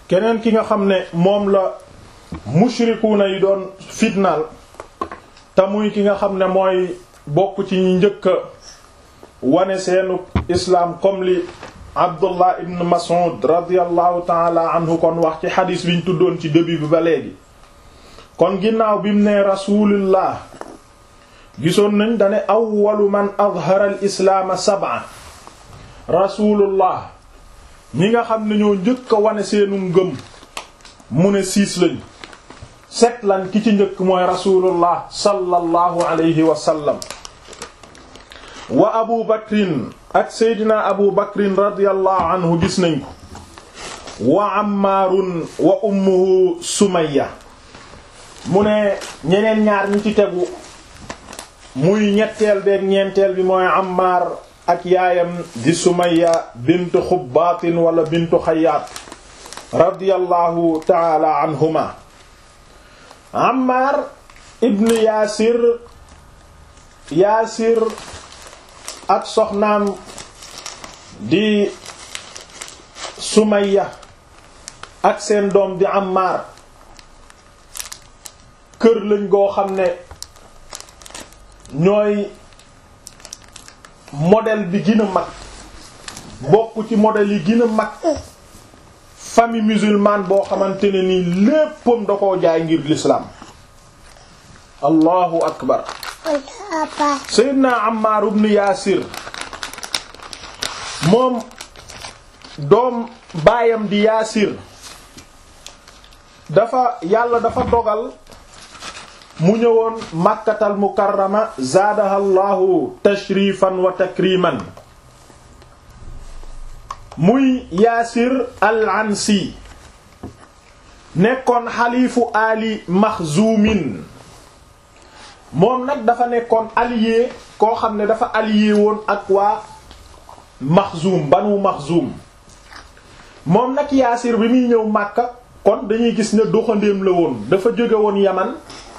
keneen ki nga xam ne moom la mushrikuuna yi doon fitnaal te muy ki nga xam ne mooy bokk ci ñi njëkk wane seenu islaam comme li Abdullah ibn Mas'ud radiyallahu taala anhu kon wax ci xadiis biñ tuddoon ci début bi ba léegi kon ginnaaw bi mu ne rasulullah gisoon nañ dane awwalu man azhara al islaama sab'a rasulullah ñi nga xam ne ñoo njëkk a wane seenu ngëm mu ne siis lañ set lan ki ci njëkk mooy rasulullah sallallahu alayhi wa sallam wa abu bakrin ak seydina abu bakrin radiyallahu anhu gis nañ ko wa ammaarun wa ummuhu sumayya mu ne ñeneen ñaar ñi ci tegu muy ñetteel beeg ñeenteel bi mooy ammaar ak yaayam di sumayya bintu xubbaatin wala bintu xayaat radiyallahu taala anhuma ammaar ibn yaasir yaasir ak soxnaam di sumayya ak seen doom di ammaar kër lañ goo xam ne ñooy modèle bi gën a mag bokk ci modèle yi gën a mag famille musulmane boo xamante ne ni léppam da koo jaay ngir l'islam allahu akbar seydina Ammar ibn Yaasir moom doom baayam di Yaasir dafa yàlla dafa dogal mu ñëwoon Makkatal Mukarrama zaadaha llahu tashrifan wa takriman muy Yaasir al-Ansi nekkoon xalifu Ali Maxzumin moom nag dafa nekkoon allié koo xam ne dafa allié woon ak waa Maxzum banu Maxzum moom nag Yaasir bi muy ñëw Makka kon dañuy gis ne doxandéem la woon dafa jóge woon Yaman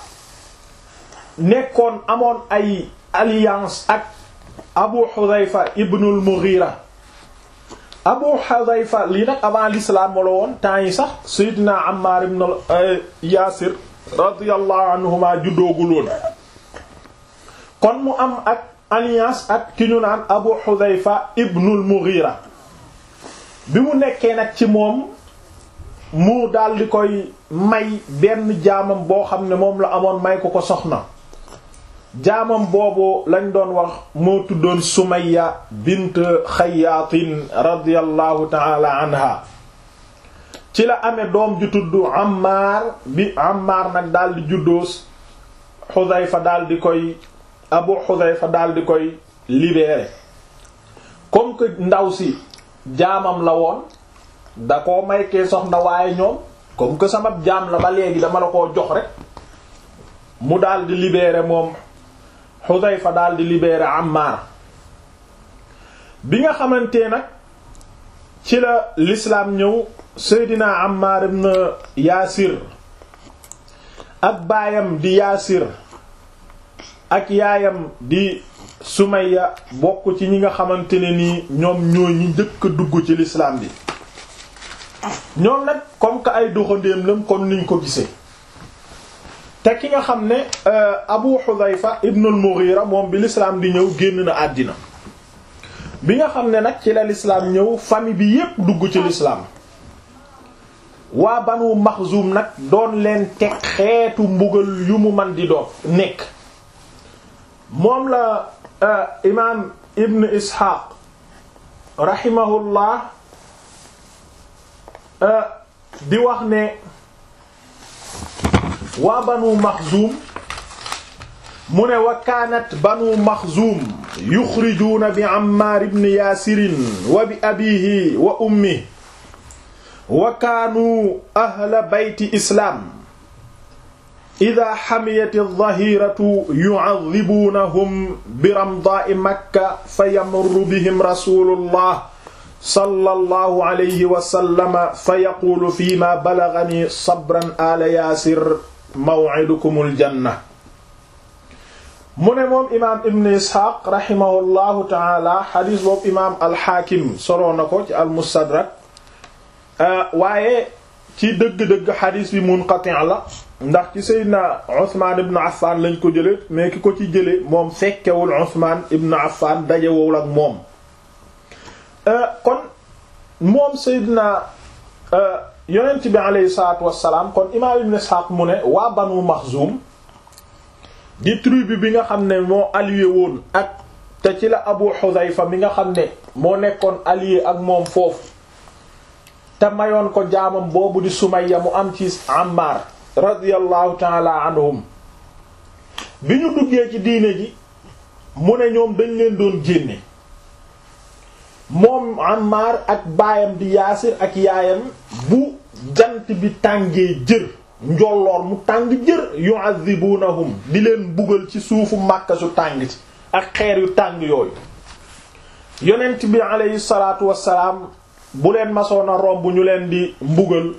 nekkoon amoon ay alliance ak Abu Hudhayfa ibnul Mughira Abu Hudhayfa lii nag avant l'islam la woon temps yi sax Seydina Ammar ibn Yaasir radiyallahu anhuma juddoogul woon kon mu am ak alliance ak ki ñu naan Abu Hudhayfa ibnul Mughira bi mu nekkee nag ci moom mu daal di koy may benn jaamam boo xam ne moom la amoon may ko ko soxna jaamam boobu lañ doon wax moo tuddoon Sumayya bint Xayyaatin radiyallahu ta'ala anha ci la amee doom ju tudd Ammar bi Ammar nag daal di juddoos Xudayfa daal di koy Abu Xudayfa daal di koy libéré comme que ndaw si jaamam la woon da koo may kee soxna waaye ñoom comme que sama jaam la ba léegi dama la koo jox rek mu daal di libéré moom Xudayfa daal di libéré Ammar bi nga xamante nag ci la l'islam ñëw Seydina Ammar ibn Yaasir ak baayam di Yaasir ak yaayam di Sumayya bokk ci ñi nga xamante ne nii ñoom ñoo ñi njëkk a dugg ci l'islam bi ñoom nag comme que ay doxandéem lam comme niñ ko gisee te ki nga xam ne Abu Hudhayfa ibnul Mughira moom bi l'islam di ñëw génn na àddina bi nga xam ne nag ci la l'islam ñëw famille bi yépp dugg ci l'islam waa Banu Maxzum nag doon leen teg xeetu mbugal yu mu man di doon nekk moom la imaam Ibn Ishaq rahimahullah di wax ne waa banu maxzuum mu ne wa kaanat banu maxzuum yuxrijuuna bi ammaar ibn yaasirin wa bi abiihi wa ummihi wa kaanuu ahla bayti islaam idaa xamiyati adh-dhahiratu yu'adhibuunahum bi ramdaa'i makka fa yamurru bihim rasuulullah sallallahu alayhi wa sallam fa yaquulu fiimaa balaghanii sabran aala yaasir maw'idukumul janna mu ne moom imaam Ibn Isxaaq rahimahullahu taala xadiis boobu imaam alxaakim soloo na ko ci almustadrak waaye ci dëgg-dëgg xadiis bi munqati' la ndax ci Seydina Usmaan ibn Affan lañ ko jële mais ki ko ci jële moom fekkewul Usmaan ibn Affan dajewul ak moom kon moom Seydina yonent bi aleyhi salaatu wassalaam kon imaam ibn Isxaaq mu ne waa Banu Maxzum di tribu bi nga xam ne moo allié woon ak te ci la Abu Xudayfa mi nga xam ne moo nekkoon allié ak moom foofu te mayoon ko jaamam boobu di Sumayya mu am ci Ammar radiyallahu taala anhum bi ñu duggee ci diine ji mu ne ñoom dañ leen doon génne moom Ammar ak baayam di Yaasir ak yaayam bu jant bi tàngee jër njolloor mu tàng jër yu'adhibunahum di leen bugal ci suufu Makka su tàng ci ak xeer yu tàng yooyu yonent bi aleyhi salaatu wassalaam bu leen masoon a romb ñu leen di mbugal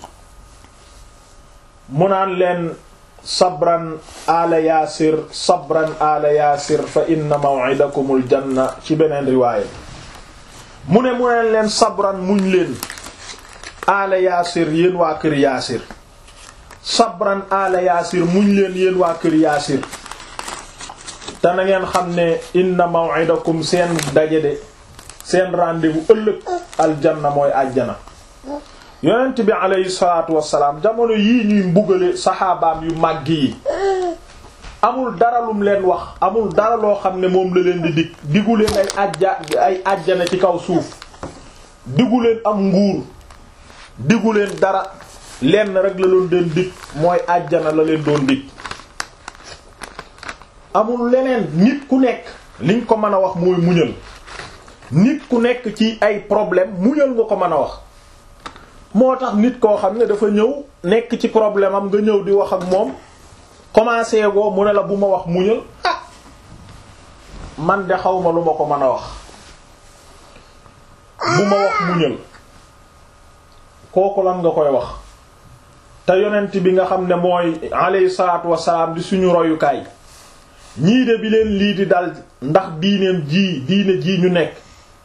mu naan leen sabran ala yaasir sabran ala yaasir fa inna maw'idakumul janna ci beneen riwaaya mu ne mu neen leen sabran muñ leen ala yaasir yéen waa kër yaasir sabran ala yaasir muñ leen yéen waa kër yaasir te na ngeen xam ne inna maw'idakum seen daje de seen rendez-vous ëllëg aljanna mooy àjjana yonent bi aleyhi salaatu wassalaam jamono yii ñuy mbugale saxaabaam yu màgg yi amul dara lum leen wax amul dara loo xam ne moom la leen di dig digu leen ay ajja ay àjjana ci kaw suuf digu leen am nguur digu leen dara lenn rek la doon leen dig mooy àjjana la leen doon dig amul leneen nit ku nekk liñ ko mën a wax mooy muñal nit ku nekk ci ay problème muñal nga ko mën a wax moo tax nit koo xam ne dafa ñëw nekk ci problème am nga ñëw di wax ak moom commencé goo mu ne la bu ma wax muñal ah man de xaw ma lu ma ko mën a wax bu ma wax muñal kooku lan nga koy wax te yonent bi nga xam ne mooy alayhi salaatu wassalaam di suñu royukaay ñii de bi leen lii di dal ndax diineem ji diine ji ñu nekk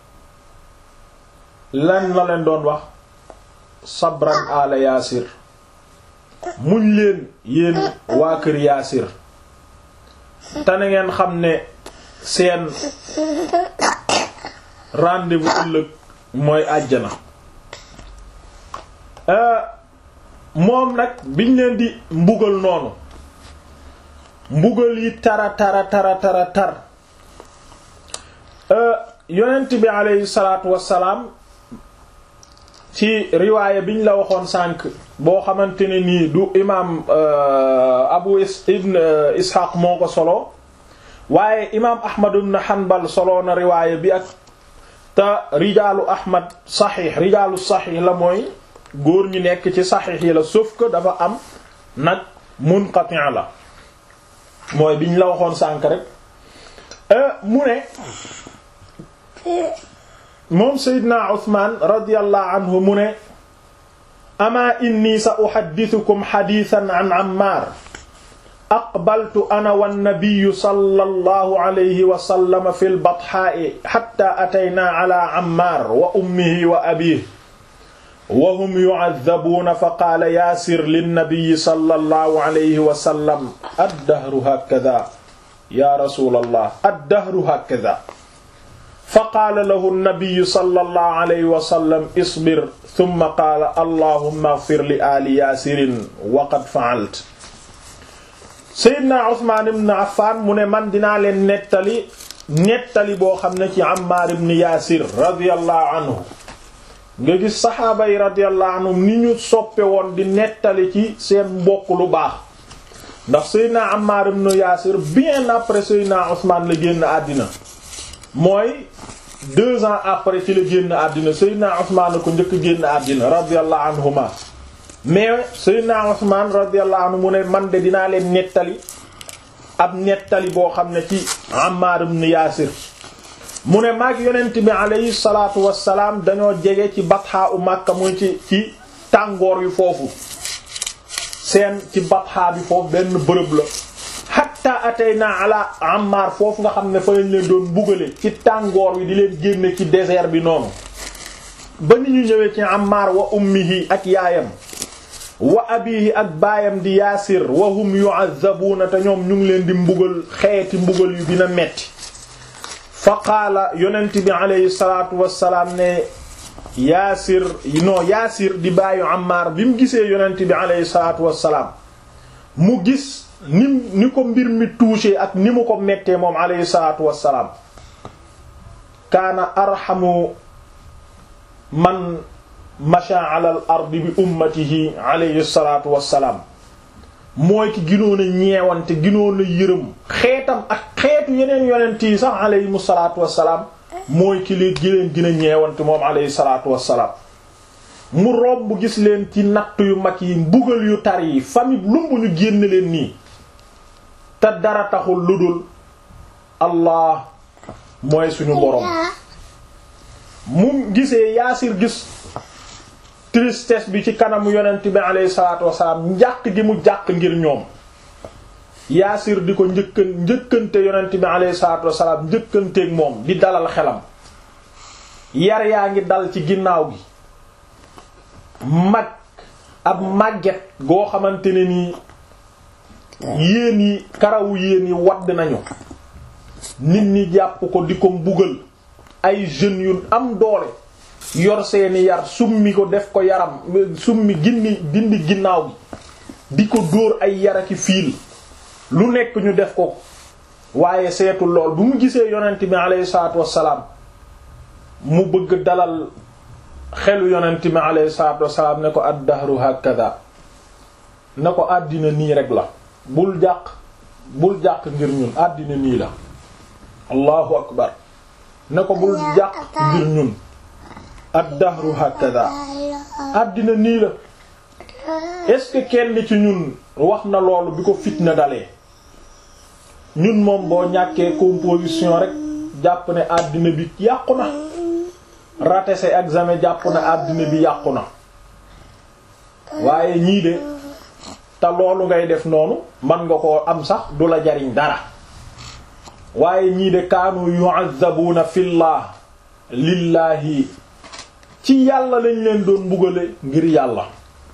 lan la leen doon wax sabran ala yaasir muñ leen yéen waa kër yaasir te na ngeen xam ne seen rendez-vous ëllëg mooy àjjana moom nag biñ leen di mbugal noonu mbugal yi tara tara tara tara tar yonent bi aleyhi salaatu wassalaam ci riwaaya biñ la waxoon sànq boo xamante ne nii du imaam abu ibn ishaq moo ko solo waaye imaam ahmad ibn hanbal solo na riwaaya bi ak te rijaalu ahmad saxiix rijaalu saxiix la mooy góor ñi nekk ci saxiix yi la sauf que dafa am nag munqati' la mooy biñ la waxoon sànq rek mu ne moom Seydina Usmaan radiyallahu anhu mu ne amaa inni sa uhaddithukum hadithan an Ammaar aqbaltu ana wannabiyyu sallallahu alayhi wa sallam fil bathaa'i hatta ataynaa ala Ammaar wa ummihi wa abiihi wa hum yu'adhabuuna fa qaala yaasir linnabiyyi sallallahu alayhi wa sallam ad-dahru hakadha yaa rasuulallah ad-dahru hakadha fa qaala lahu nnabiyu sallallahu alayhi wa sallam isbir thumma qaala allahumma ighfir li aali yaasirin wa qad fa'altu Seydina Usmaan ibn Affaan mu ne man dinaa leen nettali nettali boo xam ne ci Ammaar ibn Yaasir radiyallahu anhu nga gis saxaaba yi radiyallahu anhum ni ñu soppe woon di nettali ci seen mbokk lu baax ndax Seydina Ammaar ibn Yaasir bien après Seydina Usmaan la génn àddina mooy deux ans après ci la génn àddina Seydina Usmaan ko njëkk génn àddina radiyallahu anhuma mais Seydina Usmaan radiyallahu anhu mu ne man de dinaa leen nettali ab nettali boo xam ne ci Ammaar ibn Yaasir mu ne maag yonent bi alayhi salaatu wassalaam dañoo jege ci batxaa u Makka muy ci ci tàngoor wi foofu seen ci batxaa bi foofu benn bërëb la hatta atayna ala Ammar foofu nga xam ne fa lañ leen doon bugale ci tàngoor wi di leen génne ci désert bi noonu ba ni ñu ñëwee ci Ammar wa ummihi ak yaayam wa abihi ak baayam di yaasir wa hum yu'azzabuuna te ñoom ñu ngi leen di mbugal xeeti mbugal yu dina metti fa qaala yonent bi aleyhi salaatu wassalaam ne yaasir non yaasir di bàyyu Ammaar bi mu gisee yonent bi aleyhi salaatu wassalaam mu gis ni ni ko mbir mi touché ak ni mu ko mettee moom aleyhi salaatu wassalaam kaana arhamu man masha ala al ardi bi ummatihi aleyhi salaatu wassalaam mooy ki ginoon a ñeewante ginoon a yërëm xeetam ak xeetu yeneen yonent yi sax aleyhimu salaatu wassalaam mooy ki leen gi leen gën a ñeewante moom aleyhi salaatu wassalaam mu romb gis leen ci natt yu mag yi mbugal yu tar yi famille lumb ñu génn leen nii te dara taxul lu dul allah mooy suñu borom mu gisee yaasir gis tristesse bi ci kanamu yonent bi alayhi salaatu wasalaam njàq gi mu jàq ngir ñoom yaasir di ko njëkkan njëkkante yonent bi alayhi salaatu wasalaam njëkkanteeg moom di dalal xelam yar yaa ngi dal ci ginnaaw gi mag ab màgget goo xamante ne nii yéen yi karawu yéen yi wadd nañu nit ñi jàpp ko di ko mbugal ay jeunes yu am doole yor seeni yar summi ko def ko yaram summi gindi dindi ginnaaw gi di ko dóor ay yaraki fiil lu nekk ñu def ko waaye seetul lool bu mu gisee yonent bi alayhi salaatu wassalaam mu bëgg dalal xelu yonent bi alayhi salaatu wassalaam ne ko ad-dahru hakada ne ko àddina nii rek la bul jàq bul jàq ngir ñun àddina nii la allahu akbar ne ko bul jàq ngir ñun ad-dahru hakada àddina nii la est-ce que kenn ci ñun wax na loolu bi ko fitna dalee ñun moom boo ñàkkee composition rek jàpp ne àddina bi yàqu na raté sa examen jàpp ne àddina bi yàqu na waaye ñii de te loolu ngay def noonu man nga koo am sax du la jariñ dara waaye ñii de kaanu yu'azzabuna fillah lillahi ci yàlla lañ leen doon mbugale ngir yàlla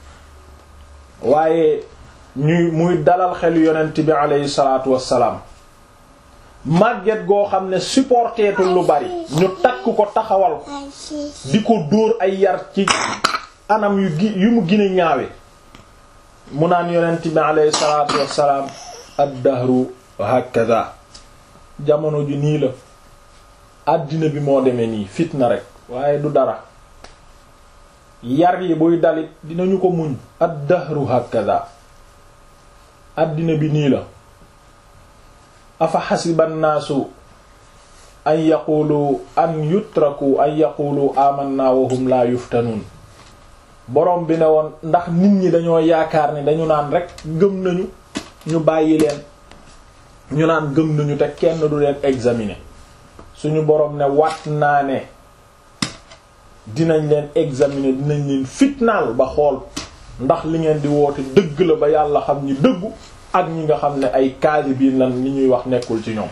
waaye ñuy muy dalal xelu yonent bi aleyhi salaatu wassalaam màgget goo xam ne supporteetul lu bari ñu takk ko taxawal ko di ko dóor ay yar ci anam yu gi yu mu gën a ñaawe mu naan yonent bi aleyhi salaatu wassalaam ad-dahru hakaza jamono ji nii la àddina bi moo demee nii fitna rek waaye du dara yar yi buy dalit dinañu ko muñ ad-dahru hakaza àddina bi nii la afa xasiba nnaasu an yaqulu an yutraku an yaqulu amanna wa hum la yuftanuun borom bi ne woon ndax nit ñi dañoo yaakaar ne dañu naan rek gëm nañu ñu bàyyi leen ñu naan gëm nañu te kenn du leen examiner suñu borom ne wat naa ne dinañ leen examiner dinañ leen fitnaal ba xool ndax li ngeen di woote dëgg la ba yàlla xam ñi dëggu ak ñi nga xam ne ay kaadibiin lan li ñuy wax nekkul ci ñoom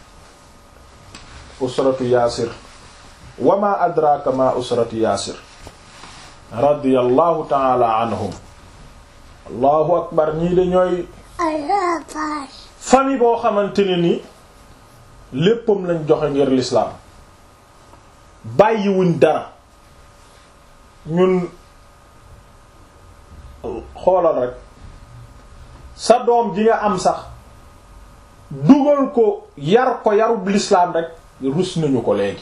usratu yaasir wa ma adraka ma usratu yaasir radiyallahu taala anhum allahu akbar ñii de ñooy famille boo xamante ne ni léppam lañ joxe ngir l'islam bàyyiwuñ dara ñun xoolal rek sa doom ji nga am sax dugal ko yar ko yarub l'islam rek rus nañu ko léegi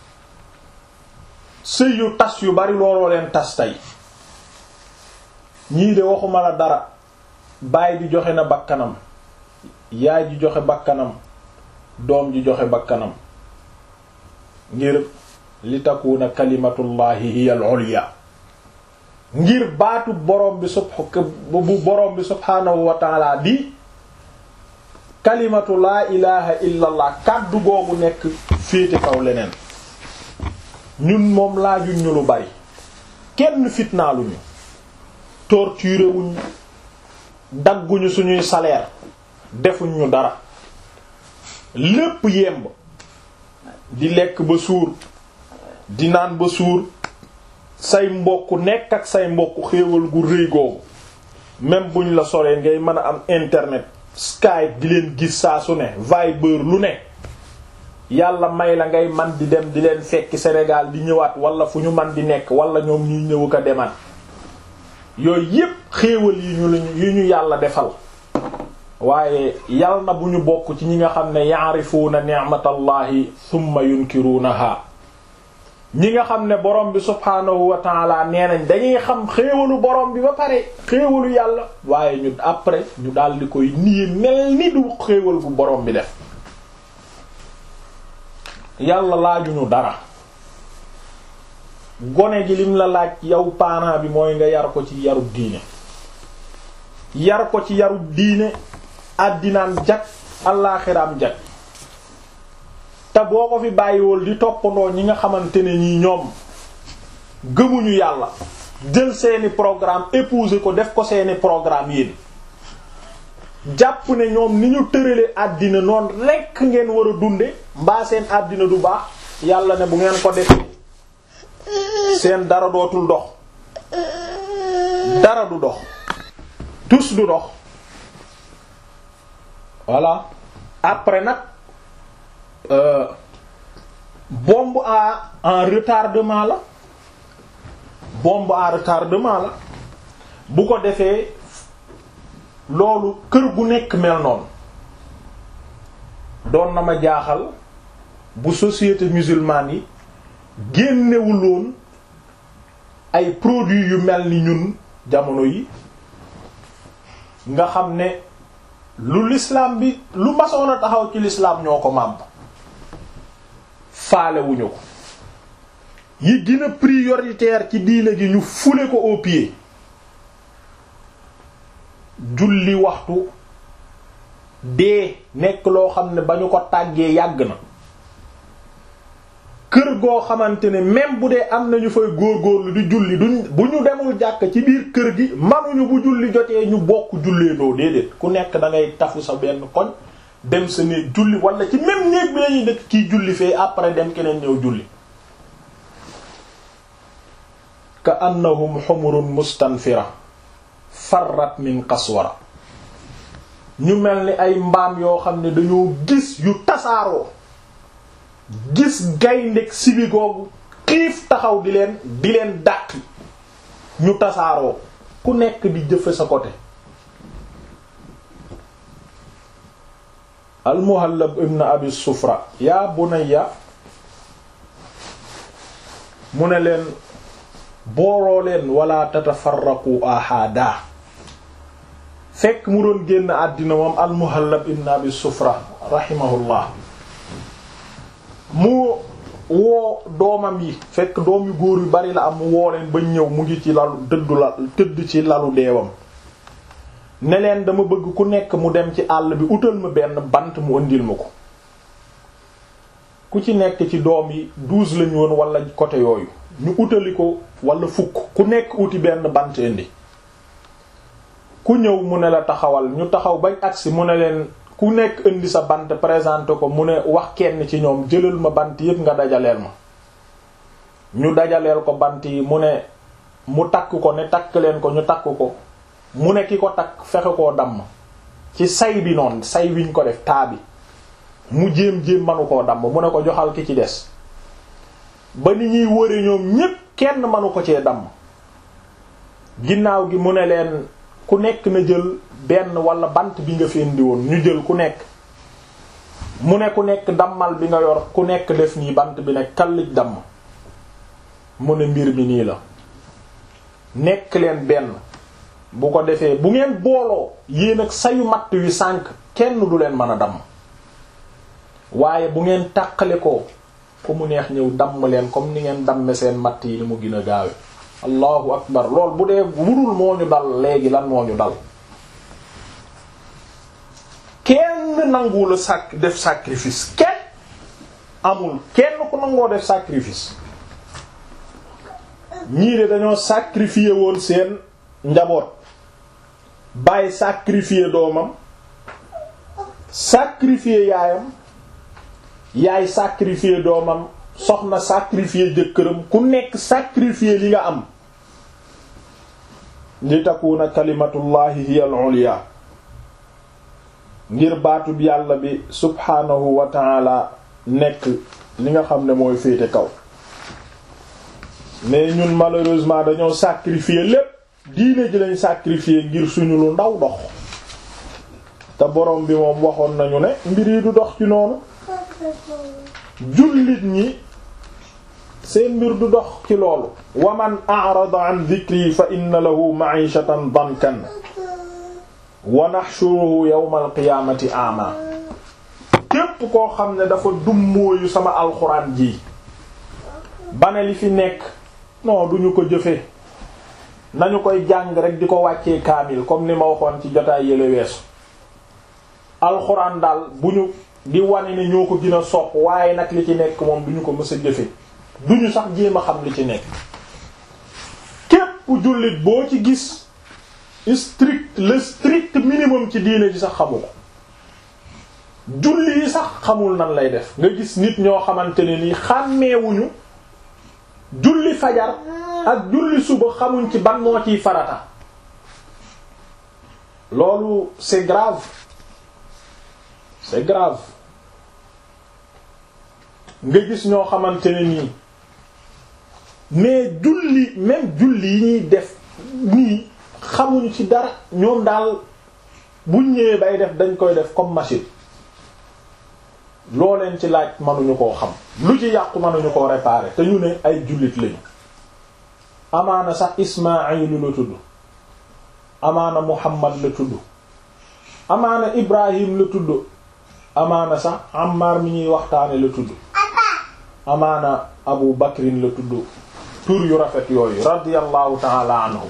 sëy yu tas yu bari looloo leen tas tey ñii de waxuma la dara baay bi joxe na bakkanam yaay ji joxe bakkanam doom ji joxe bakkanam ngir li takuna kalimatullahi hiya al-ulya ngir baatu borom bi sub bu borom bi subhaanahu wa taala di kalimatu laa ilaha illa allah kàddu googu nekk féete kaw leneen ñun moom laajuñ ñu lu bari kenn fitnaaluñu torturé wuñ dagguñu suñuy salaire defuñ ñu dara lépp yemb di lekk ba suur di naan ba suur say mbokk nekk ak say mbokk xéewal gu rëy googu même buñ la soree ngay mën a am internet Skype di leen gis saa su ne Viber lu ne yàlla may la ngay man di dem di leen fekki Sénégal di ñëwaat wala fu ñu man di nekk wala ñoom ñuy ñëw ko demaat yooyu yépp xéewal yi ñu lañu yi ñu yàlla defal waaye yal na bu ñu bokk ci ñi nga xam ne ya'rifuuna ni'matallahi thumma yunkiruunaha ñi nga xam ne borom bi subhaanahu wa taala nee nañ dañuy xam xéewalu borom bi ba pare xéewalu yàlla waaye ñu après ñu daal di koy nii mel ni du xéewal bu borom bi def yàlla laajuñu dara gone gi lim la laaj yow parent bi mooy nga yar ko ci yarub diine yar ko ci yarub diine àddinaam jag allaaxiraam jag te boo ko fi bàyyiwul di toppandoo ñi nga xamante ne ñi ñoom gëmuñu yàlla jël seeni programme épouser ko def ko seeni programme yéen jàpp ne ñoom ni ñu tërale àddina noonu rekk ngeen war a dunde mbaa seen àddina du baax yàlla ne bu ngeen ko defee seen dara dootul dox dara du dox tus du dox voilà après nag euh, bombe à en retardement la bombe à retardement la bu ko defee loolu kër gu nekk mel noonu doon na ma jaaxal bu société musulmane yi génnewuloon ay produits yu mel ni ñun jamono yi nga xam ne lu l'islam bi lu masoon a taxaw ci l'islam ñoo ko màbb faalewuñu ko yi gën a prioritaire ci diine gi ñu fule ko au pied julli waxtu dee nekk loo xam ne ba ñu ko tàggee yàgg na kër goo xamante ne même bu dee am nañu fay góorgóorlu di julli duñ bu ñu demul jàkk ci biir kër gi manuñu bu julli jotee ñu bokk julleendoo déedéet ku nekk da ngay tafu sa benn koñ dem sa néeg julli wala ci même néeg bi lañuy dëkk kiy julli fee après dem keneen ñëw julli ka annahum humurun mustanfira farrat min qaswara ñu mel ni ay mbaam yoo xam ne dañoo gis yu tasaaroo gis gayndeg sibi googu xiif taxaw di leen di leen dàqi ñu tasaaroo ku nekk di jëfe sa côté almuhallab ibn abi sufra yaa bunayya mu ne leen booloo leen wala tatafarraqu ahada fekk mu doon génn àddina moom almuhallab ibn abi sufra rahimahullah mu woo doomam yi fekk doom yu góor yu bari la am mu woo leen ba ñëw mu ngi ci lalu dëddu la tëdd ci lalu deewam ne leen dama bëgg ku nekk mu dem ci àll bi utal ma benn bant mu ëndil ma ko ku ci nekk ci doom yi douze lañu woon wala côté yooyu ñu utali ko wala fukk ku nekk uti benn bant indi ku ñëw mu ne la taxawal ñu taxaw bañ agsi mu ne leen ku nekk indi sa bant présenté ko mu ne wax kenn ci ñoom jëlal ma bant yépp nga dajaleel ma ñu dajaleel ko bant yi mu ne mu takk ko ne takk leen ko ñu takk ko mu ne ki ko takk fexe koo damm ci say bi noonu say wiñ ko def taa bi mu jéem-jéem manu koo damm mu ne ko joxal ki ci des ba ni ñuy wëre ñoom ñépp kenn manu ko cee damm ginnaaw gi mu ne leen ku nekk na jël benn wala bant bi nga fi indi woon ñu jël ku nekk mu ne ku nekk dammal bi nga yor ku nekk def nii bant bi ne kallij damm mu ne mbir mi nii la nekk leen benn bu ko defee bu ngeen booloo yéen ak sayu matt wi sànk kenn du leen mën a damm waaye bu ngeen tàqale ko ku mu neex ñëw damm leen comme ni ngeen damme seen matt yi ni mu gën a gaawe allahu akbar lool bu dee wurul moo ñu dal léegi lan moo ñu dal kenn nanguwula sac def sacrifice kenn amul kenn ku nangoo def sacrifice ñii de dañoo sacrifier woon seen njaboot bàyyi sacrifier doomam sacrifier yaayam yaay sacrifier doomam soxna sacrifier jëkkëram ku nekk sacrifier li nga am li takuna kalimatullahi hiya al-ulya ngir baatub yàlla bi subhaanahu wa ta'ala nekk li nga xam ne mooy féete kaw mais ñun malheureusement dañoo sacrifier lépp diine ji lañ sacrifier ngir suñu lu ndaw dox te borom bi moom waxoon nañu ne mbir yi du dox ci noonu jullit ñi seen mbir du dox ci loolu wa man a'rada an dhikri fa inna lahu ma'ishatan dankan wa nahshuruhu yawmal qiyaamati a'ma képp koo xam ne dafa dummóoyu sama alxuraan ji bane li fi nekk non duñu ko jëfe nañu koy jàng rek di ko wàccee kaamil comme ni ma waxoon ci jotaay yële weesu alxuraan daal bu ñu di wane ne ñoo ko gën a sopp waaye nag li ci nekk moom duñu ko mës a jëfe duñu sax jéem a xam li ci nekk képp jullit boo ci gis strict le strict minimum ci diine ji sax xamu ko julli yi sax xamul nan lay def nga gis nit ñoo xamante ne nii xàmmeewuñu julli fajar ak julli suba xamuñ ci ban moo ciy farata loolu c'est grave c'est grave nga gis ñoo xamante ne nii mais julli même julli yi ñuy def nii xamuñ ci dara ñoom daal buñ ñëwee bay def dañ koy def comme machine loo leen ci laaj mënuñu koo xam lu ci yàqu mënuñu koo réparer te ñu ne ay jullit lañu amaana sax Ismaayilu la tudd amaana Muhammad la tudd amaana Ibrahim la tudd amaana sax Ammar mi ñuy waxtaane la tudd amaana Abu Bakrin la tudd tur yu rafet yooyu radiyallahu ta'ala anhu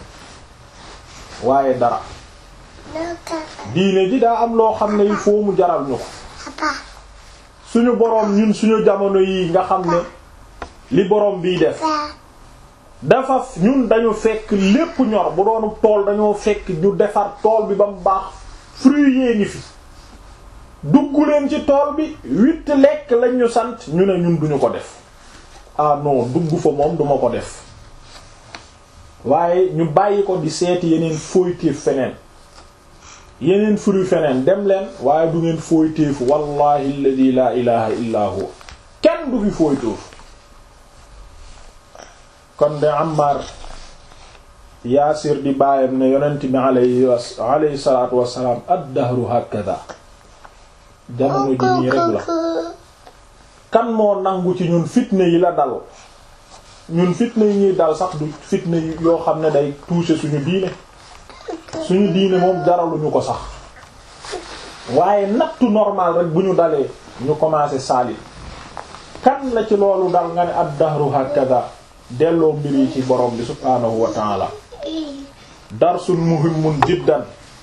waaye dara diine ji daa am loo xam ne il faut mu jaral ñu ko suñu boroom ñun suñu jamono yi nga xam ne li boroom biy def dafa ñun dañu fekk lépp ñor bu doonu tool dañoo fekk ñu defar tool bi ba mu baax fruit yee ngi fi dugg leen ci tool bi huit lekk lañ ñu sant ñu ne ñun duñu ko def ah non dugg fa moom duma ko def waaye ñu bàyyi ko di seeti yeneen fooytéef feneen yeneen fruit feneen dem leen waaye du ngeen fooytéefu wallahi alladhi la ilaha illa huwa kenn du fi fooytéefu kon de Ammar Yaasir di bàyyam ne yonent bi alayhi alayhi salaatu wassalaam ad-dahru hakada jamono ji nii rek la kan moo nangu ci ñun fitne yi la dal ñun fitne yi ñuy dal sax du fitne yoo xam ne day toucher suñu diine suñu diine moom jaraluñu ko sax waaye nattu normal rek bu ñu dalee ñu commencé saali kan la ci loolu dal nga ne ad-dahru hakada delloo mbir yi ci borom bi subhaanahu wa ta'ala darsun muhimmun jiddan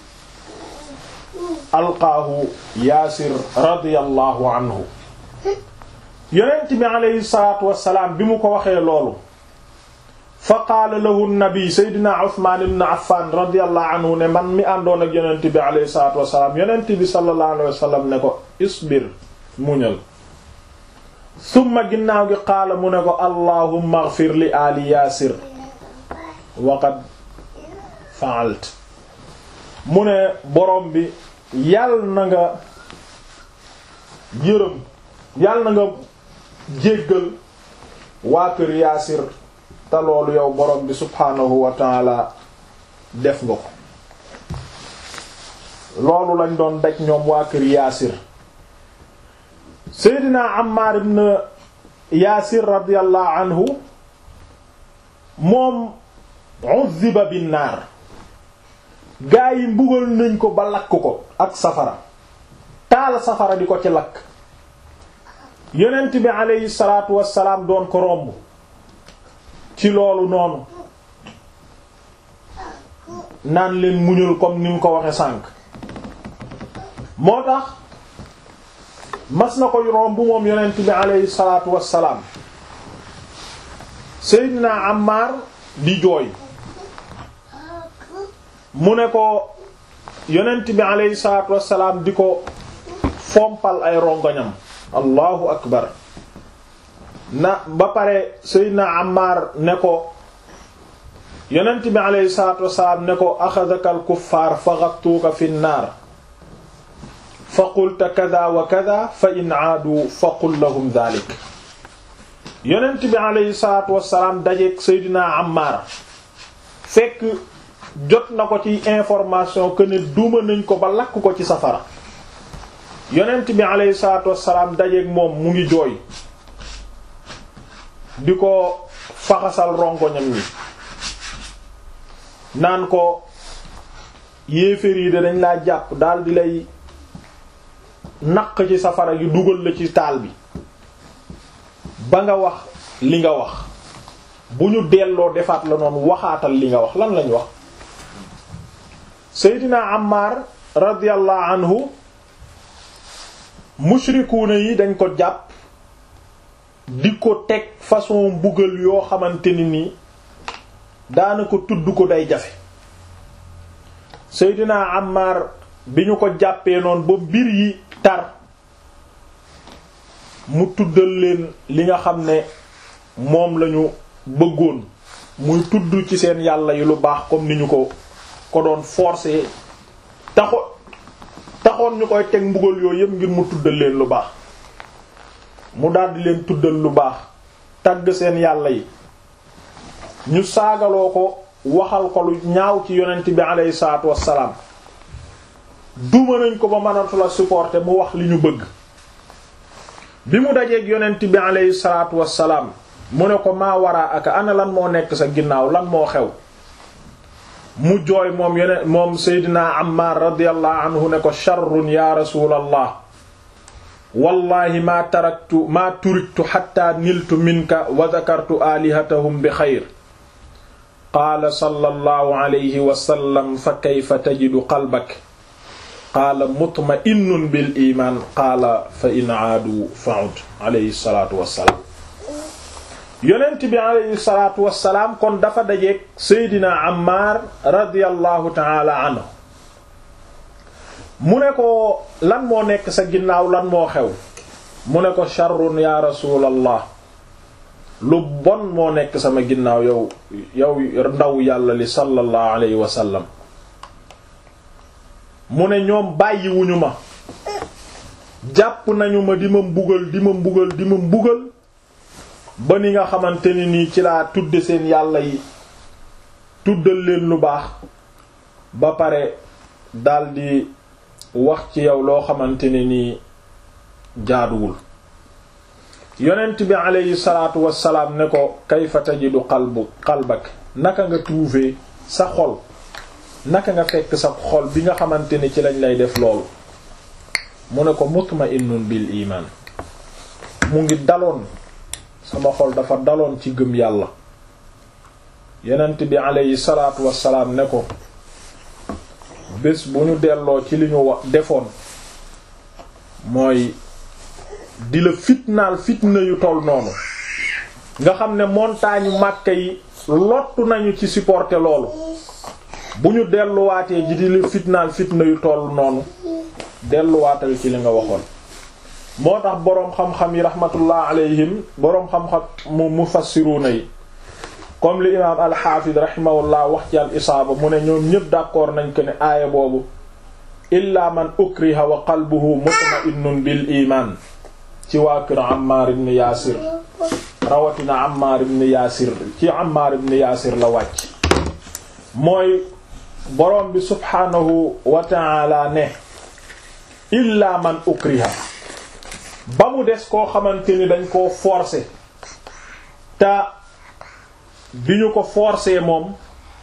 alqaahu yaasir radiyallahu anhu yonent bi alayhi salaatu wassalaam bi mu ko waxee loolu fa qaala lahu nabi seydina Usmaan ibn Affan radiyallahu anhu ne man mi àndoon ak yonent bi alayhi salaatu wassalaam yonent bi sallallahu alayhi wasallam ne ko isbir muñal summa ginnaaw gi qaala mu ne ko allahumma ighfir li ali yaasir waqad fa'alt mu ne borom bi yàll na nga yërëm yàll na nga jéggal waa kër yaasir te loolu yow borom bi subhaanahu wa taala def nga ko loolu lañ doon daj ñoom waa kër yaasir seydina Ammar ibn yaasir radiyallahu anhu moom uzziba bin naar gaa yi mbugal nañ ko ba lakk ko ak safara taal safara di ko ci lakk yonent bi aleyhi salaatu wassalaam doon ko romb ci loolu noonu naan leen muñul comme ni mu ko waxe sànk moo tax mas na koy romb moom yonent bi aleyhi salaatu wassalaam Seydina Ammar di jooy mu ne ko yonent bi aleyhi salaatu wassalaam di ko fompal ay rongoñam allahu akbar na ba pare Seydina Ammar ne ko yonent bi aleyhi salaatu wasalaam ne ko axadaka al kuffaar fa gattuuka fi nnaar fa qulta kada wa kada fa in aadu fa qul lahum dalik yonent bi aleyhi salaatu wasalaam dajeek Seydina Ammaar fekk jot na ko ci information que ne duma nañ ko ba lakk ko ci safara yonent bi aleyhi salaatu wasalaam dajeek moom mu ngi jooy di ko faxasal rongoñam ñi naan ko yéeféer yi de dañ laa jàpp daal di lay naq ci safara gi dugal la ci taal bi ba nga wax li nga wax bu ñu delloo defaat la noonu waxaatal li nga wax lan lañ wax Seydina Ammar radiyallahu anhu mushrikuuna yi dañ ko jàpp di ko teg façon mbugal yoo xamante ni nii daanaka tudd ko day jafe Seydina Ammar bi ñu ko jàppee noonu ba mbir yi tar mu tuddal leen li nga xam ne moom lañu bëggoon muy tudd ci seen yàlla yi lu baax comme ni ñu ko ko doon forcer taxo taxoon ñu koy teg mbugal yooyu yëpp ngir mu tuddal leen lu baax mu daldi leen tuddal lu baax tagg seen yàlla yi ñu saagaloo ko waxal ko lu ñaaw ci yonent bi aleyhi salaatu wassalaam duma nañ ko ba mënatu la supporter mu wax li ñu bëgg bi mu dajeeg yonent bi aleyhi salaatu wassalaam mu ne ko maa waraa aka ana lan moo nekk sa ginnaaw lan moo xew mu jooy moom yonent moom Seydina Ammar radiyallahu anhu ne ko sharrun ya rasulallah wallahi maa taraktu maa turiktu xatta niltu minka wa dakartu alihatahum bi xayr qaala sallallahu alayhi wa sallam fa kayfa tajidu qalbak qaala mutma'innun bil iman qaala fa in aadu fa'ud alayhi salaatu wassalaam yonent bi alayhi salaatu wassalaam kon dafa dajeek Seydina Ammar radiyallahu ta'ala anhu mu ne ko lan moo nekk sa ginnaaw lan moo xew mu ne ko sharrun ya rasulallah lu bon moo nekk sama ginnaaw yow yow ndaw yàlla li sallallahu alayhi wa sallam mu ne ñoom bàyyiwuñu ma jàpp nañu ma di ma mbugal di ma mbugal di ma mbugal ba ni nga xamante ni nii ci laa tudde seen yàlla yi tuddal leen lu baax ba pare daldi wax ci yow loo xamante ne nii jaaduwul yonent bi aleyhi salaatu wassalaam ne ko kayfa tajidu qalbu qalbak naka nga trouver sa xol naka nga fekk sa xol bi nga xamante ne ci lañ lay def loolu mu ne ko mutma'innun bil iman mu ngi daloon sama xol dafa daloon ci gëm yàlla yonent bi aleyhi salaatu wassalaam ne ko bés bu ñu delloo ci li ñu wax defoon mooy di la fitnaal fitna yu toll noonu nga xam ne montagne Makka yi lottu nañu ci supporter loolu bu ñu delluwaatee ji di la fitnaal fitna yu toll noonu delluwaatal ci li nga waxoon moo tax boroom xam-xam yi rahmatullah alayhim boroom xam-xam mu mufassiruna yi comme li imaam alxaafid rahimahullah wax ci al isaaba mu ne ñoom ñëpp d'accord nañ ko ne aaya boobu illa man ukriha wa qalbuhu mutma'innun bil iman ci waa kër Ammar ibn Yaasir rawatina Ammar ibn Yaasir ci Ammar ibn Yaasir la wàcc mooy borom bi subhaanahu wa ta'ala ne illa man ukriha ba mu des koo xamante ni dañ koo forcer te bi ñu ko forcer moom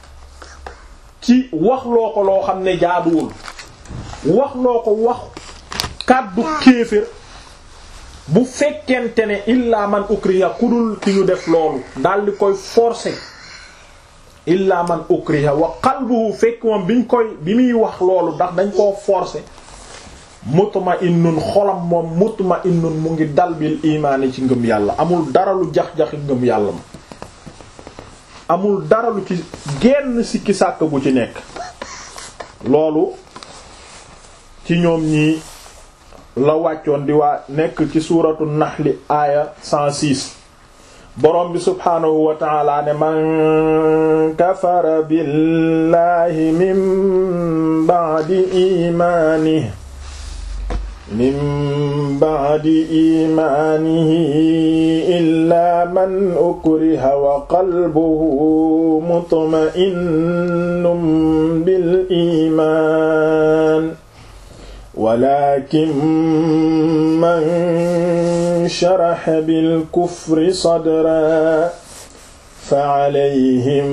ci wax loo ko loo xam ne jaaduwul wax loo ko wax kàddu kéefër bu fekkente ne illa man ukriha ku dul ki ñu def loolu daal di koy forcer illa man ukriha wa qalbuhu fekk moom biñ koy bi muy wax loolu ndax dañ koo forcer mutma'innun xolam moom mutma'innun mu ngi dal bil imaani ci ngëm yàlla amul dara lu jax-jaxi ngëm yàlla ma amul dara lu ci genn sikki sàkk bu ci nekk loolu ci ñoom ñii la wàccoon di waa nekk ci suuratu naxli aaya 106 borom bi subhaanahu wa taala ne man kafara billahi min ba'di imaanihi min ba'di imaanihi illaa man ukriha wa qalbuhu mutma'innun bil iimaan walakin man sharaha bil kufri sadran فعليهم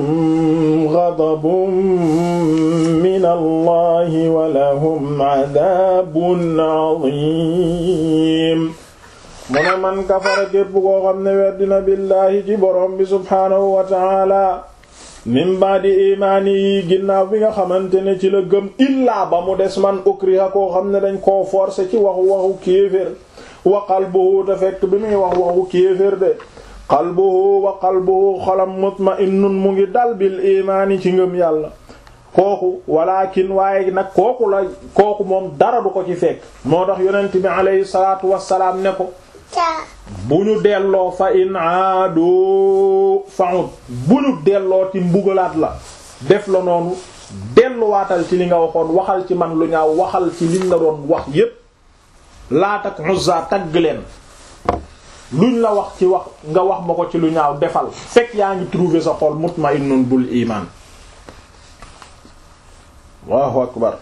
غضب من الله ولهم عذاب عظيم mu ne man kafara képp koo xam ne weddina billaahi ci borom bi subhaanahu wa taala min ba'di imaani yi ginnaaw bi nga xamante ne ci la gëm illaa ba mu des man ukriha koo xam ne dañ koo forcer ci waxu waxu kéefér wa qalbuhu te fekk bi muy wax waxu kéefér de qalbuhu wa qalbuhu xolam mutma'innun mu ngi dal bil imaani ci ngëm yàlla kooku walakin waaye nag kooku la kooku moom dara du ko ci fekk moo tax yonent bi alayhi salaatu wassalaam ne ko bu ñu delloo fa in aadu fa'ud bu ñu delloo ci mbugalaat la def la noonu delluwaatal ci li nga waxoon waxal ci man lu ñaaw waxal ci liñ la doon wax yépp Laat ak Uzza tagg leen luñ la wax ci wax nga wax ma ko ci lu ñaaw defal fekk yaa ngi trouver sa xol mutma'innun bul iman Allahu akbar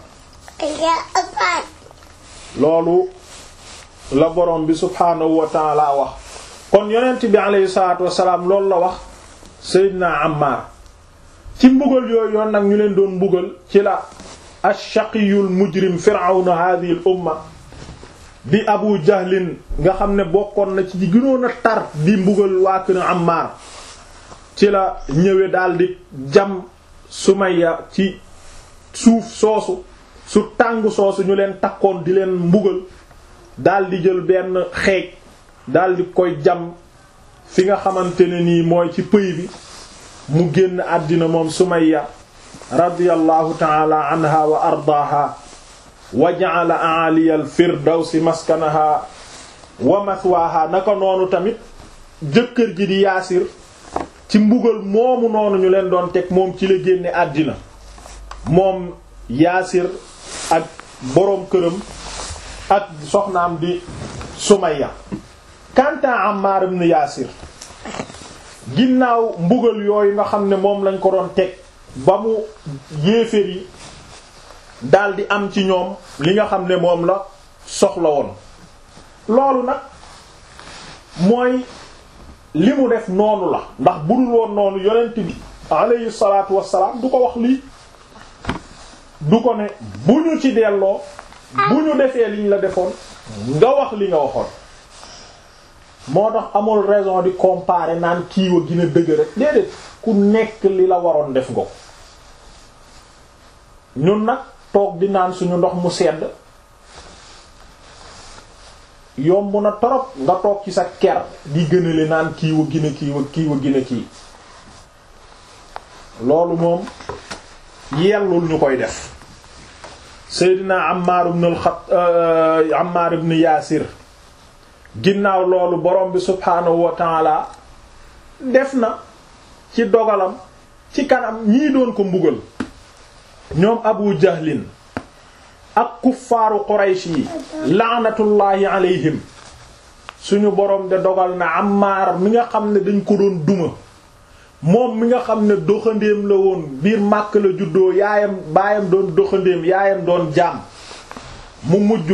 loolu la borom bi subhaanahu wa ta'ala wax kon yonent bi alayhi salaatu wassalaam loolu la wax Seydina Ammar ci mbugal yooyu yoon nag ñu leen doon mbugal ci la ash-shaqiyul mujrim fir'awna hadhihi al umma di abu jahlin nga xam ne bokkoon na ci di gënoon a tar di mbugal waa kër Ammar ci la ñëwe daldi jam Sumayya ci suuf soosu su tàng soosu ñu leen takkoon di leen mbugal daldi jël benn xeej daldi koy jam fi nga xamante ne nii mooy ci pëy bi mu génn àddina moom Sumayya radiyallahu ta'ala anha wa ardaaha wa ja'ala a'aliya al-firdawsi maskanaha wa mathwaha naka noonu tamit jëkkër ji di yaasir ci mbugal moomu noonu ñu leen doon teg moom ci la génne àddina moom yaasir ak boroom këram ak soxnaam di Sumayya kanta Ammar ibn Yaasir ginnaaw mbugal yooyu nga xam ne moom lañ ko doon teg ba mu yéeféer yi daldi am ci ñoom li nga xam ne moom la soxla woon loolu nag mooy li mu def noonu la ndax budul woon noonu yonent bi alayhi salaatu wassalaam du ko wax lii du ko ne bu ñu ci delloo bu ñu defee liñ la defoon nga wax li nga waxoon moo tax amul raison di comparer naan kiiwa gina dëgg rek déedéet ku nekk li la waroon def nga ko ñun nag toog di naan suñu ndox mu sedd yomb na torop nga toog ci sa ker di gënale naan kiiwa gina kiiwa kiiwa gina kii loolu moom yellul ñu koy def Seydina Ammar ibn al-Khat Ammar ibn Yaasir ginnaaw loolu borom bi subhaanahu wa taala def na ci dogalam ci kanam ñii doon ko mbugal ñoom Abu Jahlin ak kuffaaru Quraysh yi laanatullaahi alayhim suñu borom de dogal na Ammar mi nga xam ne dañ ko doon duma moom mi nga xam ne doxandéem la woon biir màkk la juddoo yaayam baayam doon doxandéem yaayam doon jaam mu mujj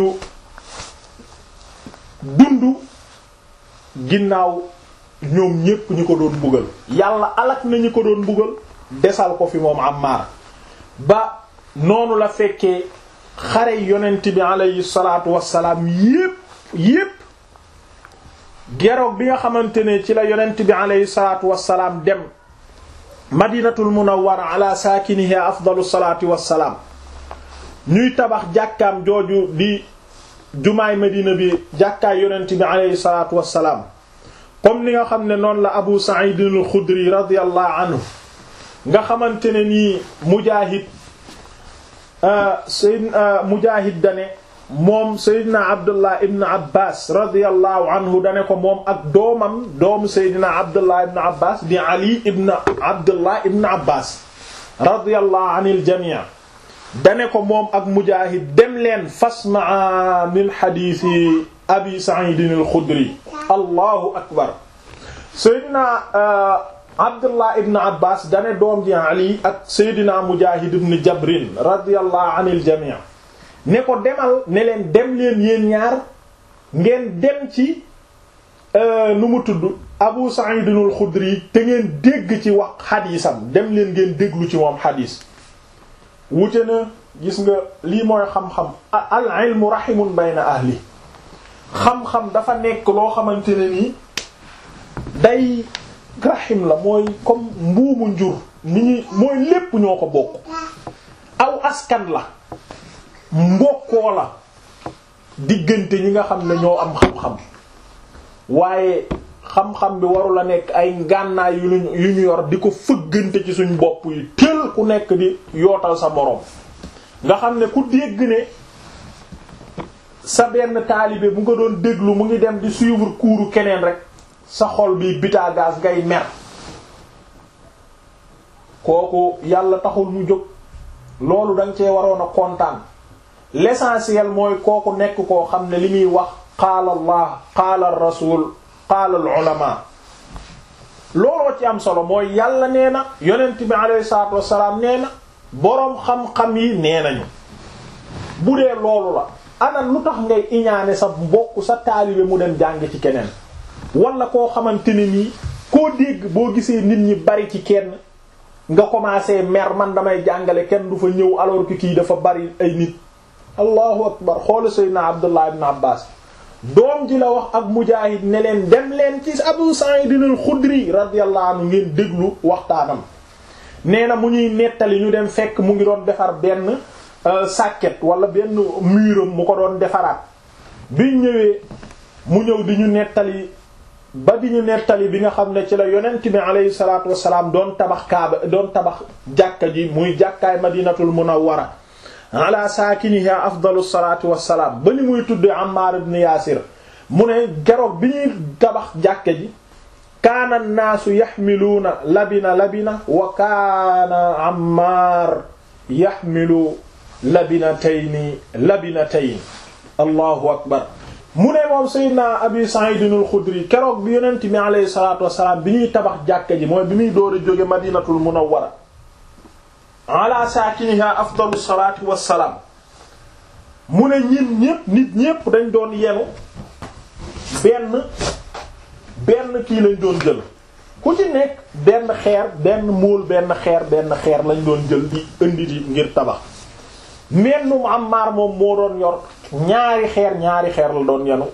dund ginnaaw ñoom ñépp ñu ko doon mbugal yàlla alak na ñu ko doon mbugal desal ko fi moom Ammar ba noonu la fekkee xare yonent bi alayhi salaatu wassalaam yépp yépp geroog bi nga xamante ne ci la yonent bi alayhi salaatu wassalaam dem madinatul munawwara ala saakiniha afdalu salaatu wassalaam ñuy tabax jàkkaam jooju di jumaay madina bi jàkkaay yonent bi alayhi salaatu wassalaam comme ni nga xam ne noonu la abu sa'id al-xudri radiyallahu anhu nga xamante ne nii mujaahid sayyid mujaahid dane moom Seydina Abdullah ibn Abbas radiyallahu anhu dane ko moom ak doomam doomu Seydina Abdullah ibn Abbas di Ali ibn Abdullah ibn Abbas radiyallahu anil jamii dane ko moom ak Mujaahid dem leen fasmaa min xadiisi Abi Sa'id al-Khudri allahu akbar Seydina Abdullah ibn Abbas dane doom ji Ali ak Seydina Mujaahid ibn Jabrin radiyallahu anil jamii ne ko demal ne leen dem leen yéen ñaar ngeen dem ci nu mu tudd Abu Sa'id al-Khudri te ngeen dégg ci wax xadiisam dem leen ngeen déglu ci moom xadiis wute na gis nga lii mooy xam-xam al ilmu rahimun bayna ahli xam-xam dafa nekk loo xamante ne nii day rahim la mooy comme mbuumu njur ni ñuy mooy lépp ñoo ko bokk aw askan la mbokkoo la diggante ñi nga xam ne ñoo am xam-xam waaye xam-xam bi warula nekk ay ngànnaay yu ñu yu ñu yor di ko fëggante ci suñ bopp yi tël ku nekk di yootal sa moroom nga xam ne ku dégg ne sa benn taalibe bu nga doon déglu mu ngi dem di suivre kuuru keneen rek sa xol bi bitaagaas ngay mer kooku yàlla taxul mu jóg loolu danga cee waroon a kontaan l'essentiel mooy kooku nekk koo xam ne li muy wax qaala allah qaala rasul qaala al ulama looloo ci am solo mooy yàlla nee na yonent bi alayhi salaatu wassalaam nee na boroom xam-xam yi nee nañu bu dee loolu la ana lu tax ngay iñaane sa mbokk sa taalibe mu dem jàng ci keneen wala koo xamante ne nii koo dégg boo gisee nit ñi bari ci kenn nga commencé mer man damay jàngale kenn du fa ñëw alors que kii dafa bari ay nit allahu akbar xoola sayyidina abdullah ibn abbas doom ji la wax ak mujaahid ne leen dem leen ci abu sa'id al-khudri radiyallahu anhu ngeen déglu waxtaanam nee na mu ñuy nettali ñu dem fekk mu ngi doon defar benn sàkket wala benn muuram mu ko doon defaraat biñ ñëwee mu ñëw di ñu nettali ba di ñu nettali bi nga xam ne ci la yonent bi alayhi salaatu wassalaam doon tabax kaaba doon tabax jàkka ji muy jàkkaay madinatul munawwara ala saakiniha afdalu salaatu wassalaam ba ni muy tuddee Ammar ibn Yaasir mu ne geroog bi ñuy tabax jàkka ji kaana naasu yaxmiluuna labina labina wa kaana Ammar yaxmilu labinatayni labinatayn allahu akbar mu ne moom Seydina Abi Sa'id al-Khudri keroog bi yonent mi alayhi salaatu wassalaam bi ñuy tabax jàkka ji mooy bi muy door a jóge Madinatul Munawwara ala saakiniha afdalu salaatu wassalaam mu ne ñin ñépp nit ñépp dañ doon yenu benn benn kii lañ doon jël ku ci nekk benn xeer benn móol benn xeer benn xeer lañ doon jël di indi di ngir tabax mennum Ammaar moom moo doon yor ñaari xeer ñaari xeer la doon yenu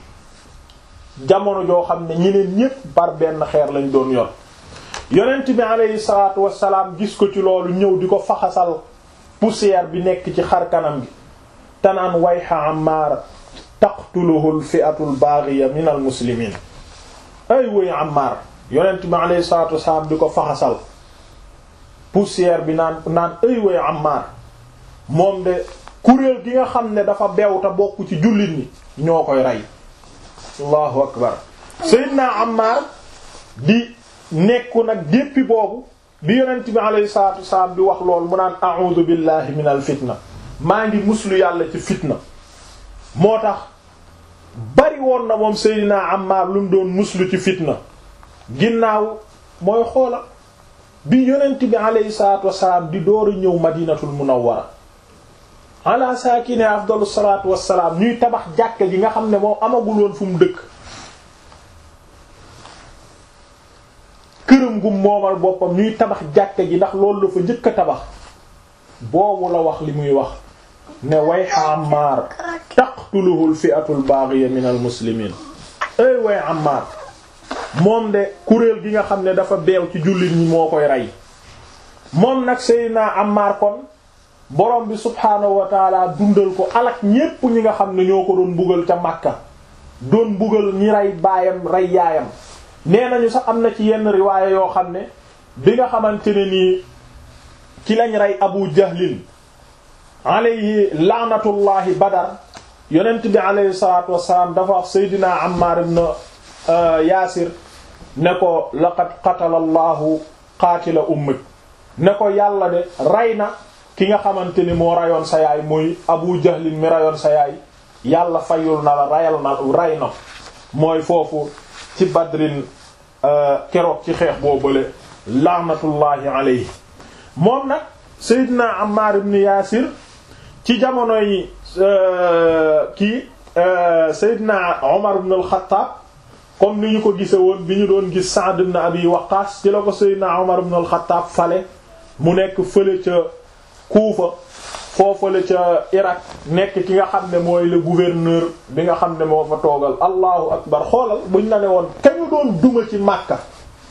jamono joo xam ne ñeneen ñépp par benn xeer lañ doon yor yonent bi aleyhi salaatu wassalaam gis ko ci loolu ñëw di ko faxasal poussière bi nekk ci xar kanam gi tanaan wayha Ammaar taqtuluhu al-fi'atu al-baghiya min al-muslimiin ay woy Ammaar yonent bi aleyhi salaatu wassalaam di ko faxasal poussière bi naan naan ay woy Ammaar moom de kuréel gi nga xam ne dafa beew te bokk ci jullit ñi ñoo koy rey allahu akbar Seydina Ammar di nekku nag déppi boobu bi yonent bi alayhi salatu wasalaam bi wax loolu mu naan a'udhu billahi min al fitna maa ngi muslu yàlla ci fitna moo tax bari woon na moom Seydina Ammar lu mu doon muslu ci fitna ginnaaw mooy xoola bi yonent bi alayhi salatu wasalaam di door a ñëw madinatul munawwara ala saakine afdalu salaatu wassalaam ñuy tabax jàkka ji nga xam ne moom amagul woon fu mu dëkk këram gu moomal boppam ñuy tabax jàkka ji ndax loolu la fa njëkk a tabax boobu la wax li muy wax ne wayha Ammaar taqtuluhu al-fi'atu al-baghiya min al-muslimiin ay way Ammaar moom de kuréel gi nga xam ne dafa beew ci jullit ñi moo koy rey moom nag Seydina Ammaar kon borom bi subhaanahu wa taala dundal ko alak ñépp ñi nga xam ne ñoo ko doon mbugal ca Makka doon mbugal ñi rey baayam rey yaayam nee nañu sax am na ci yenn riwaaya yoo xam ne bi nga xamante ne nii ci lañ rey Abu Jahlin alayhi laanatullahi Badar yonent bi aleyhi salaatu wassalaam dafa wax seydina Ammar ibn Yaasir ne ko laqad qatala allahu qaatila ummik ne ko yàlla de rey na ki nga xamante ni moo rayoon sa yaay muy Abu Jahlin mi rayoon sa yaay yàlla fayul na la rayal na ray na mooy foofu ci Badrin keroog ci xeex boo bële laanatullahi alayhi moom nag Seydina Ammar ibn Yaasir ci jamono yi kii Seydina Omar ibn al-Khattab comme ni ñu ko gise woon bi ñu doon gis Sa'd ibn Abi Waqqas ci la ko Seydina Omar ibn al-Khattab fale mu nekk fële ca Kuufa foofale ca Irak nekk ki nga xam ne mooy le gouverneur bi nga xam ne moo fa toogal allahu akbar xoolal buñ la ne woon kañu doon duma ci Makka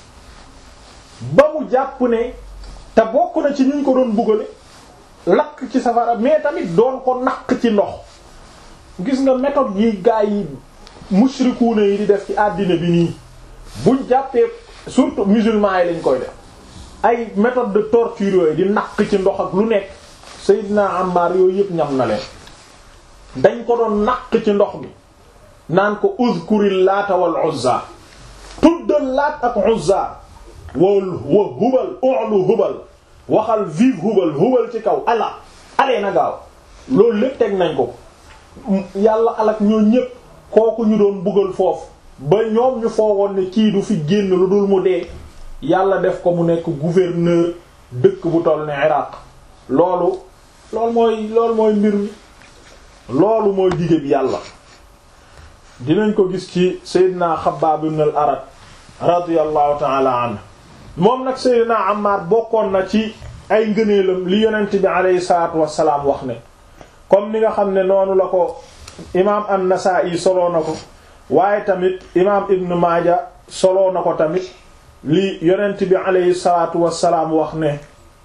ba mu jàpp ne te bokk na ci ñu ko doon bugale lakk ci safara mais tamit doon ko naq ci ndox gis nga méthode yi gaa yi mushrikuuna yi di def ci àddina bi nii buñ jàppee surtout musulmans yi lañ koy def ay méthode de torture yooyu di naq ci ndox ak lu nekk Seydina Ammar yooyu yëpp ñam na leen dañ ko doon naq ci ndox mi naan ko uzkuril laata wal uzza tuddal laat ak uzza wal wa hubal ulu hubal waxal vive hubal hubal ci kaw ala alee na gaaw loolu lépp teg nañ ko yàlla alak ñoo ñépp kooku ñu doon buggal foofu ba ñoom ñu foogoon ne kii du fi génn lu dul mu dee yàlla def ko mu nekk gouverneur dëkk bu toll ne Iraq loolu loolu mooy loolu mooy mbir mi loolu mooy dige bi yàlla dinañ ko gis ci Seydina Xabbaab ibn al-Arat radiyallahu ta'ala anhu moom nag Seydina Ammar bokkoon na ci ay ngëneelam li yonent bi aleyhi salaatu wassalaam wax ne comme ni nga xam ne noonu la ko imaam an-Nasaa'i soloo na ko waaye tamit imaam Ibn Maaja soloo na ko tamit li yonent bi aleyhi salaatu wassalaam wax ne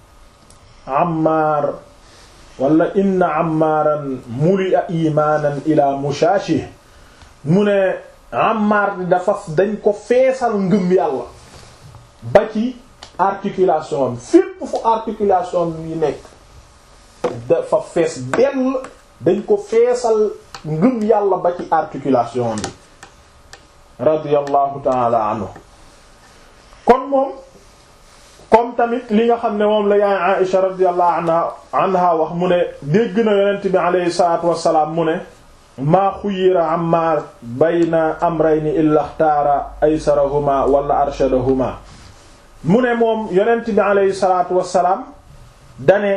Ammar wala inna Ammaaran muli'a imaanan ila mushaashih mu ne Ammar dafa dañ ko feesal ngëm yàlla ba ci articulation am fépp fu articulation yi nekk dafa fees dell dañ ko feesal ngëm yàlla ba ci articulation bi radiyallahu ta'ala anhu kon moom comme tamit li nga xam ne moom la yaay Aïsha radiyallahu anha anha wax mu ne dégg na yonent bi alayhi salaatu wassalaam mu ne maa xuyira Ammaar bayna amrayni illa xtaara aysarahuma wala arshadahuma mu ne moom yonent bi alayhi salaatu wassalaam dane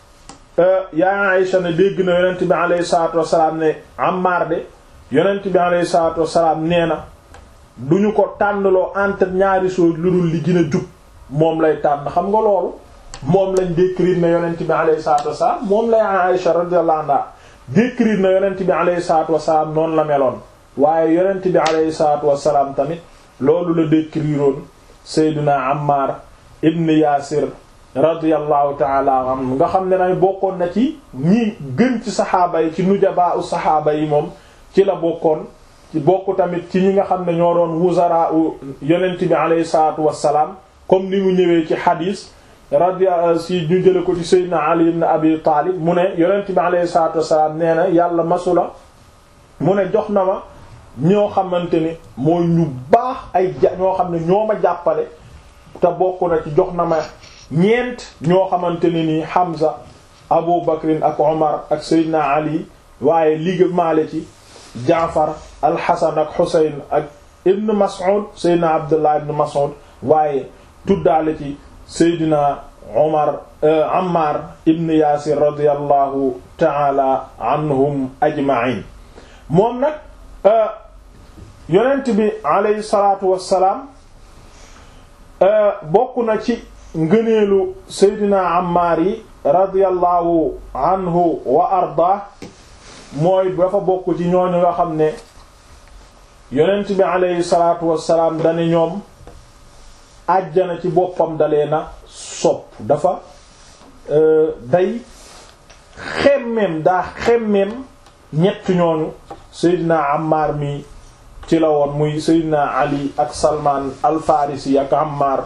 yaay Aïsha ne dégg na yonent bi alayhi salaatu wassalaam ne Ammaar de yonent bi alayhi salaatu wassalaam nee na duñu ko tànnloo entre ñaari choses lu dul li gën a jub moom lay tànn xam nga loolu moom lañ décrire na yonent bi alayhi salaatu wassalaam moom lay Aïsha radiyallahu anha décrire na yonent bi alayhi salaatu wassalaam noonu la meloon waaye yonent bi alayhi salaatu wassalaam tamit loolu la décriroon Seydina Ammar ibn Yaasir radiyallahu ta'ala anhu nga xam ne nay bokkoon na ci ñi gën ci saxaaba yi ci nujabaa u saxaaba yi moom ci la bokkoon ci bokk tamit ci ñi nga xam ne ñoo doon wuzara u yonent bi alayhi salaatu wassalaam comme ni mu ñëwee ci xadiis radia si ñu jële ko ci Seydina Ali ibn Abi Taalib mu ne yonent bi alayhi salaatu wassalaam nee na yàlla masula mu ne jox na ma ñoo xamante ni mooy ñu baax ay ja ñoo xam ne ñoo ma jàppale te bokk na ci jox na ma ñeent ñoo xamante ne nii Hamza Abu Bakrin ak Omar ak Seydina Ali waaye liga maale ci Jaafar al-Hasan ak Husayn ak Ibn Mas'ud Seydina Abdullah ibn Mas'ud waaye tuddaale ci Seydina Omar Ammar ibn Yaasir radiyallahu ta'ala anhum ajma'in moom nag yonent bi alayhi salaatu wassalaam bokk na ci ngëneelu Seydina Ammar yi radiyallahu anhu wa arda mooy dafa bokk ci ñooñu nga xam ne yonent bi alayhi salaatu wassalaam dane ñoom àjjana ci boppam dalee na sopp dafa day xemmeem daa xemmeem ñett ñooñu Seydina Ammar mi ci la woon muy Seydina Ali ak Salman al-Farisi ak Ammar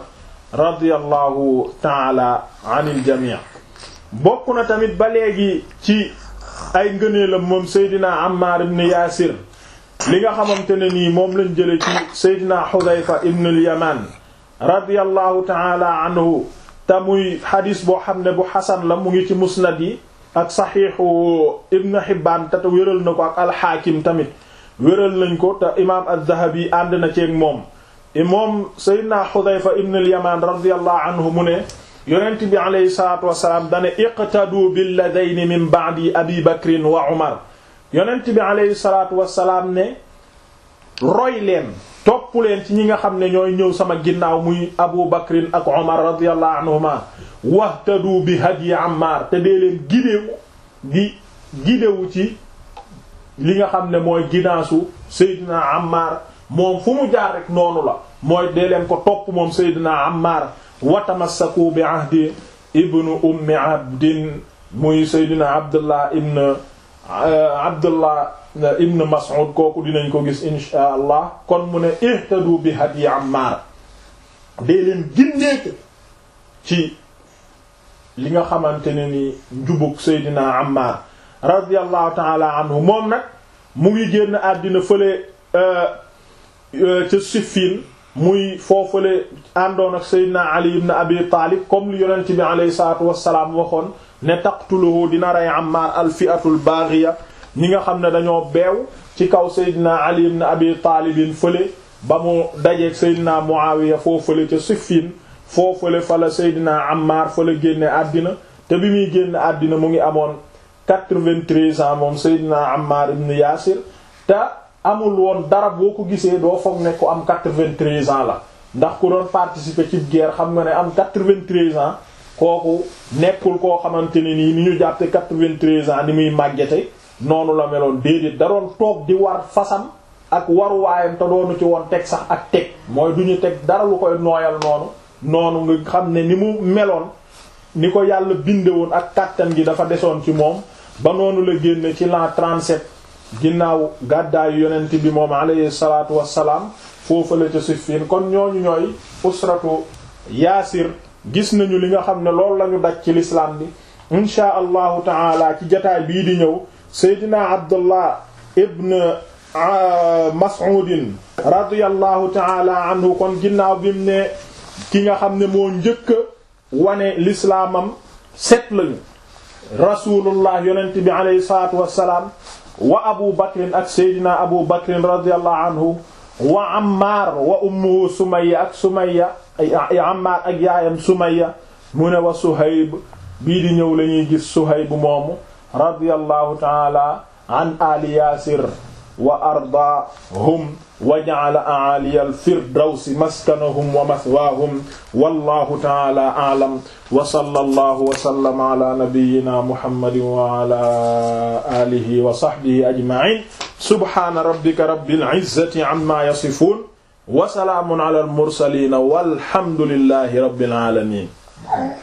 radiyallahu taala anil jamii bokk na tamit ba léegi ci ay ngëneelam moom seydina Ammar ibn Yaasir li nga xamante ne nii moom lañ jële ci seydina Xudayfa ibn al-Yaman radiyallahu taala anhu te muy xadis boo xam ne bu xasan la mu ngi ci musnad yi ak saxiixu ibn Hibbaan te wéral na ko ak alxaakim tamit wéral nañ ko te imaam az-Zahabi ànd na ceeg moom moom seydina Xudayfa ibn al-Yaman radiyallahu anhu mu ne yonent bi aleyhi salaatu wasalaam dane iqtadu billadayni min ba'di abi bakrin wa umar yonent bi aleyhi salaatu wasalaam ne roy leen topp leen ci ñi nga xam ne ñooy ñëw sama ginnaaw muy abu bakrin ak umar radiyallahu anhuma wahtadu bi hadyi ammar te dee leen gidewu di gidewu ci li nga xam ne mooy ginaasu seydina ammar moom fu mu jaar rek noonu la mooy dee leen ko topp moom seydina ammar watamassaku bi ahdi ibnu ummi abdin muy seydina abdullah ibn abdullah ibn mas'ud kooku dinañ ko gis insha allah kon mu ne ihtadu bi hadi ammar dee leen gindeeku ci li nga xamante ne ni njubug seydina ammar radiyallahu taala anhu moom nag mu ngi génn àddina fële ca Siffin muy foofale àndoon ak Seydina Ali ibn Abi Taalib comme li yonent bi alayhi salaatu wassalaam waxoon ne taqtuluhu dina rey Ammaar al-fi'atul baghiya ñi nga xam ne dañoo beew ci kaw Seydina Ali ibn Abi Taalibin fële ba mu dajeeg Seydina Muawiya foofale ca Siffin foofale fa la Seydina Ammaar fa la génne àddina te bi muy génn àddina mu ngi amoon 93 ans moom Seydina Ammaar ibn Yaasir te amul woon dara boo ko gisee doo foog ne ko am 93 ans la ndax ku doon participer ci guerre xam nga ne am 93 ans kooku nekkul koo xamante ne nii ni ñu jàppe 93 ans ni muy màggete noonu la meloon déedéet da doon toog di war fasam ak waruwaayam te doonu ci woon teg sax ak teg mooy du ñu teg dara lu koy nooyal noonu noonu nga xam ne ni mu meloon ni ko yàlla binde woon ak kàttan gi dafa desoon ci moom ba noonu la génne ci l'an 37 ginnaaw gàddaayu yonent bi moom alayhi salaatu wassalaam foofu la ca Siffin kon ñooñu ñooy usratu yaasir gis nañu li nga xam ne loolu lañu daj ci l'islam bi inshaa allahu taala ci jataay bii di ñëw seydina abdullah ibn mas'udin radiyallahu taala anhu kon ginnaaw bi mu ne ki nga xam ne moo njëkk wane lislaamam set lañu rasulullah yonent bi alayhi salaatu wassalaam wa abu bakrin ak seydina abu bakrin radiyallahu anhu wa ammar wa ummuhu sumayya ak sumayya ammar ak yaayam sumayya mu ne wa suhayb bii di ñëw la ñuy gis suhayb moomu radiyallahu taala an ali yaasir wa ardaahum wa ja'ala a'aliya al-firdawsi maskanahum wa mathwaahum wallahu taala a'lam wa sallallahu wa sallama ala nabiyyina muhammadin wa ala alihi wa sahbihi ajma'in subhana rabbika rabbil izzati amma yasifun wa salaamun ala al-mursalin walhamdulillahi rabbil alamin